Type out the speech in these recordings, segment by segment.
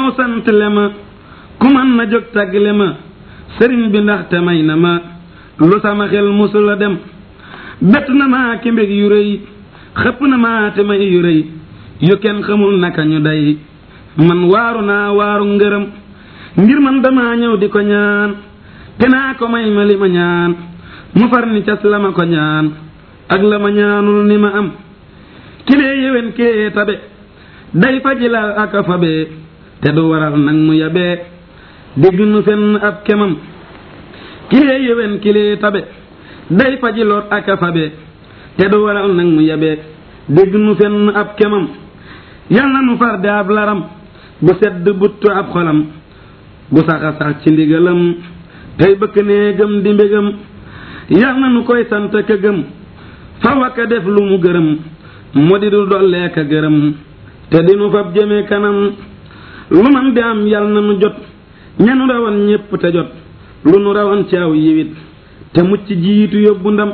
faw sant le ma ku mën na jóg tàggle ma sëriñ bi ndaxte may na ma lu sama xel musula dem bett na maa ki mbég yu rëy xëpp na maa te may yu rëy yu kenn xamul naka ñu day man waaru naa waaru ngërëm ngir man dama ñëw di ko ñaan te naa ko may ma li ma ñaan mu far ni cas la ma ko ñaan ak la ma ñaanul ni ma am kilee yéwén kee tabe day fajilal ak a fabe te du waral nag mu yabee dégg nu fenn ab kemam kilee yéwén kilee tabe day fajiloot ak a fabe te du waral nag mu yabee dégg nu fenn ab kemam yal na nu far de ab laram bu sedd buttu ab xolam bu saxa sax ci ndigalam tey bëkk nee gëm di mbégam yal na nu koy sant ka gëm faw aka def lu mu gërëm mu di du dollee ka gërëm te dinu fab jëme kanam lu man di am yal na nu jot ñanu rawan ñépp te jot lu nu rawan ci aw yiwit te mucc jiitu yóbbu ndam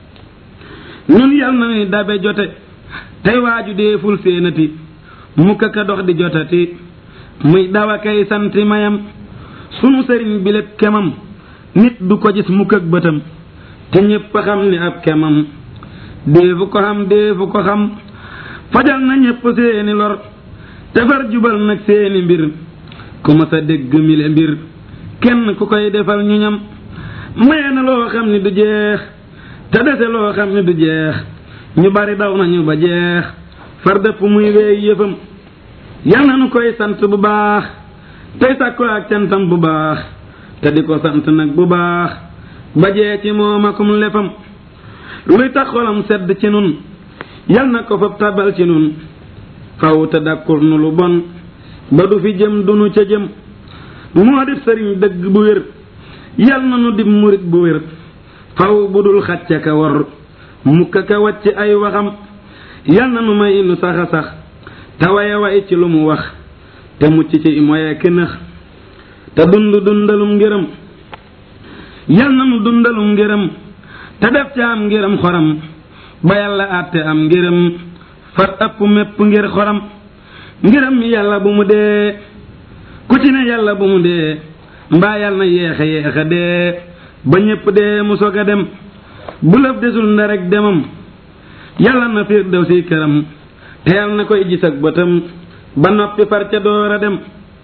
ñun yal na nuy dabe jote tey waaju deeful séenati mukka ka dox di jotati muy dawa kay santi mayam sunu sëriñ bi lépp kemam nit du ko gis mukk ak bëtam te ñépp xam ni ab kemam déefu ko xam déefu ko xam fajal na ñépp seeni lor defar jubal nag seeni mbir ku ma sa dégg mile mbir kenn ku koy defal ñu ñam maye na loo xam ni du jeex te dese loo xam ni du jeex ñu bari daw nañu ba jeex far dëpp muy weey yëfam yal na nu koy sant bu baax tey sàkko ak cantam bu baax te di ko sant nag bu baax ba jee ci moom akum lefam luy tax xolam sedd ci nun yal na ko fab tabal ci nun faw te dakkur nu lu bon ba du fi jëm du nu ca jëm moo def sëriñ dëgg bu wér yal na nu dib murit bu wér faw bu dul xacca ka war mukka ka wàcc ay waxam yal na nu may nu saxa sax te waye way ci lu mu wax te mucc ci moye kënëx te dund dundalum ngërëm yal na nu dundalum ngërëm te def ca am ngërëm xoram ba yàlla àtte am ngërëm far ëpp mépp ngir xoram ngërëm yàlla bu mu dee ku ci ne yàlla bu mu dee mbaa yàlla na yeexa yeexa dee ba ñépp dee mu sog a dem bu lëf desul nda rek demam yàlla na fiir dew si këram te yàlla na koy gis ak bëtam ba noppi far ca door a dem